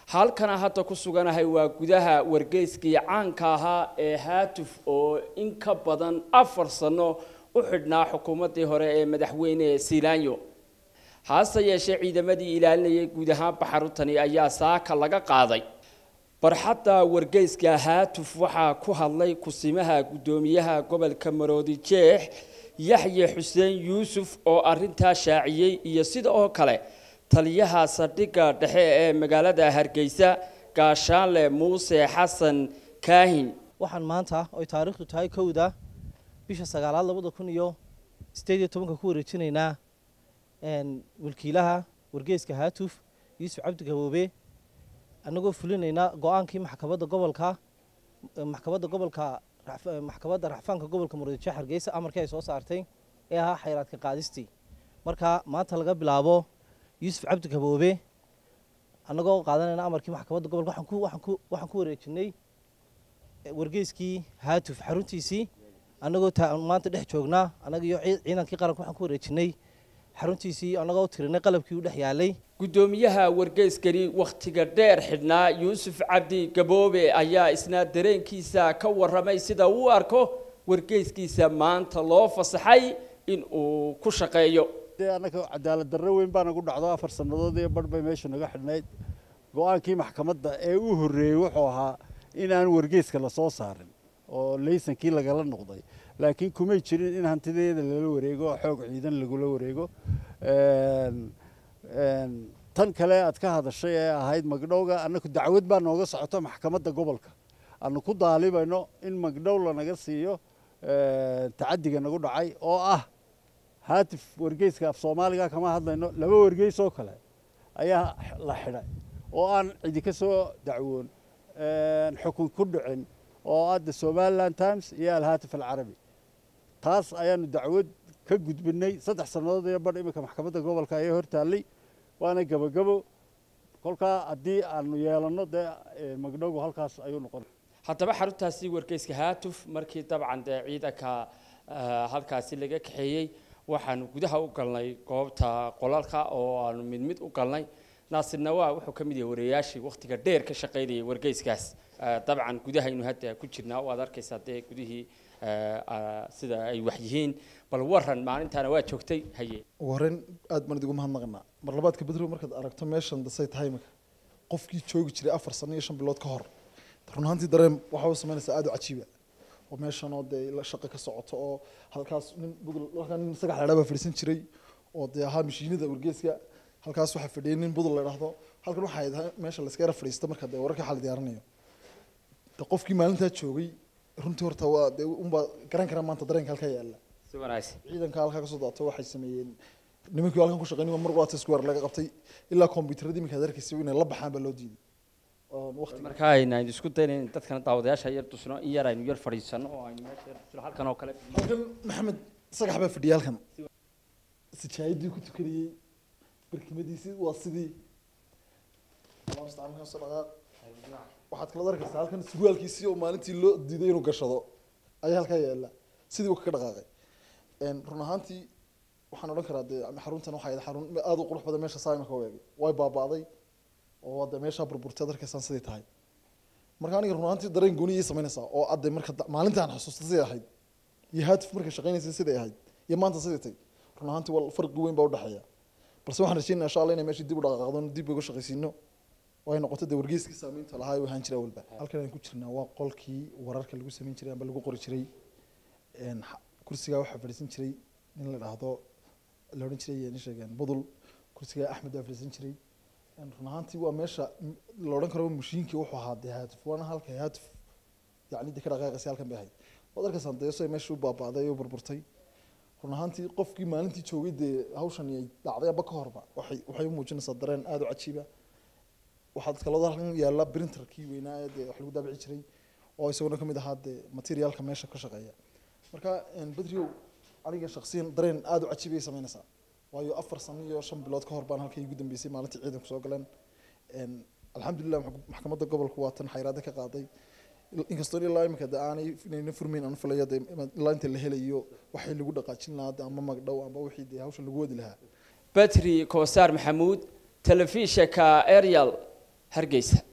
halkana hadda ku suganahay waa gudaha wargeyskii caanka ahaa ee haatuf oo in ka badan afar sano u xidhnaa xukuumaddii hore ee madaxweyne silaanyo hase yeeshee ciidamadii ilaalinayay guud ahaanba xaruntani ayaa saaka laga qaaday barxadda wargeyska haatuf waxaa ku hadlay kusimaha guddoomiyaha gobolka maroodi jeex yaxye xuseen yuusuf oo arintaa shaaciyey iyo sida oo kale taliyaha saldhigga dhexe ee magaalada hargeysa gaashaanle muuse xasan kaahin waxaan maanta oy taariikhdu tahay kowda bisha sagaalaad labada kun iyo sideed iyo tobanka ku wareejinaynaa wakiilaha wargeyska haatuf yuusuf cabdi gaboobe annagoo fulinaynaa go-aankii maxkamadda gobolka maxkamadda gobolka maxkamadda raxfaanka gobolka murudijeex hargeysa amarkii ay soo saartay ee ahaa xayraadka qaadistii marka maanta laga bilaabo yuusuf cabdi gaboobe annagoo qaadanayna amarkii maxkamadda gobolka waxaan ku wareejinay wargeyskii haatuf xaruntiisii annagoo maanta dhex joognaa annaga iyo ciidankii qaranka waxaan ku wareejinay xaruntiisii annagoo tirinay qalabkii u dhex yaalay guddoomiyaha wargeyskani wakhtiga dheer xidhnaa yuusuf cabdi gaboobe ayaa isna dareenkiisa ka warramay sida uu arko wargeyskiisa maanta loo fasaxay in uu ku shaqeeyo dee annaga cadaalad darro weyn baa nagu dhacdo afar sannadood iyo barh bay meesha naga xidhnayd go-aankii maxkamadda ee u horreeyey wuxuu ahaa in aan wargeyska la soo saarin oo laysankii lagala noqday laakiin kumay jirin in hantideeda lala wareego oo xoog ciidan lagula wareego tan kale aad ka hadashay ee ahayd magdhowga annaku dacwad baa nooga socoto maxkamadda gobolka aanu ku daalibayno in magdhow lanaga siiyo tacadiga nagu dhacay oo ah haatif wargeyska af soomaaliga kama hadlayno laba wargeys oo kale ayaa la xidhay oo aan cidi ka soo dacwoon xukun ku dhicin oo adda somaliland times iyo alhaatif alcarabi taas ayaanu dacwad ka gudbinay saddex sannadood iyo badh iminka maxkamadda gobolka ayaa hortaallay waana gebagabo kolkaa haddii aanu yeelanno dee magdhowgu halkaas ayuu noqon haddaba xaruntaasi wargeyska haatuf markii dabcan dee ciidanka halkaasi laga kaxeeyey waxaanu gudaha u galnay goobta qolalka oo aanu mid mid u galnay naasir nawaa wuxuu ka mid yahay wariyayaashii wakhtiga dheer ka shaqaynayay wargeyskaas dabcan gudahaynu hadda ku jirnaa waad arkaysaa dee gudihii sida ay wax yihiin bal waran maalintaana waa joogtay haye warren aad baan idigu mahadnaqanaa mar labaadka bedrow markaad aragto meeshan dasay tahay imika qofkii joogi jiray afar sano iyo shan bilood ka hor run ahaantii dareen waxaa u samaynaysaa aad u cajiiba oo meeshan oo dee shaqo ka socoto oo halkaas nin budul halkaa nin sagax ladhaa baa fadhiisan jiray oo dee ahaa mashiinada wargeeska halkaas waxaa fadhiyay nin budul la idhaahdo halkan waxay tahay meesha la iska yara fadhiista marka dee wararka xal diyaarinayo de qofkii maalintaa joogay runtii horta waa dee unbaa garan karaa maanta dareenka halkaa yaalla si wanaagsan ciidanka halkaa kasoo daato waxay sameeyeen nimankii halkan ku shaqeynay mar walaata square laga qabtay ilaa kombiyuutarada iminka adarkaysa inay la baxaan baa loo diiday waqti marka aynu isku dayna in dadkana daawadayaasha yar tusno in yar aynu yar fadhiisano oo aynu meesha yar tusno halkan oo kale halkan maxamed sagax baa fadhiyay halkan sijaayadii ku tukanayey barkimadiisii waa sidii waxaad kala arkaysaa halkan surwaalkiisii oo maalintii loo diiday inuu gashado ayaa halkaa yaala sidii uu kaga dhaqaaqay run ahaantii waxaan odhan karaa dee xaruntan waxay ahayd xarun aada u qurux badan meesha saa imika u eegay way baaba'day oo hadda meeshaa burburtay ad arkaysaan sidii tahay marka aniga run ahaantii dareen gooni ii samaynaysaa oo adde marka maalintaan xasuusta siday ahayd iyo haatif markay shaqaynaysay siday ahayd iyo maanta siday tay run ahaantii waa farqi weyn baa udhexeeya balse waxaan rajeynaya insha allah inay meeshii dib u dhaqaaqdo dib uga shaqaysiino oo ay noqoto dee wargeyskii saamaynta lahaa ee ahaan jira walba halkan aan ku jirnaa waa qolkii wararka lagu samayn jiray amba lagu qori jiray kursigaa waxaa fadhiisan jiray nin la dhahdo la odhan jiray nin sheegeen budul kursigaa axmed baa fadhiisan jiray run ahaantii waa meesha la odhan karo mashiinkii wuxuu ahaa dee haatif waana halka haatif yacni dee ka dhaqaaqaysa halkan bay ahayd waad arkaysaan dee so meesha u baaba'day oo burburtay run ahaantii qofkii maalintii joogay dee hawshan ay dhacday aba ka horba waxay waxay u muujinaysaa dareen aada u cajiiba waxaad kaloo halkan yaalla printerkii weynaa ee dee wax lagu daabici jiray oo isaguna kamid ahaa dee materialka meesha ka shaqeeya marka bedriow aniga shaksiyan dareen aada u cajiibay samaynaysaa waayo afar sano iyo shan bilood ka hor baan halkii ugu dambeysay maalintii ciidanku soo galeen alxamdulilah maxkamadda gobolku waa tan xayraada ka qaaday inkastoo ilaa imika de aanay inayna furmayn aan filayo de ilaa inta la helayo waxay lagu dhaqaajin lahaa de ama magdhow ama wixii dee hawsha lagu wadi lahaa batri koosaar maxamuud telefishinka ariel hargeysa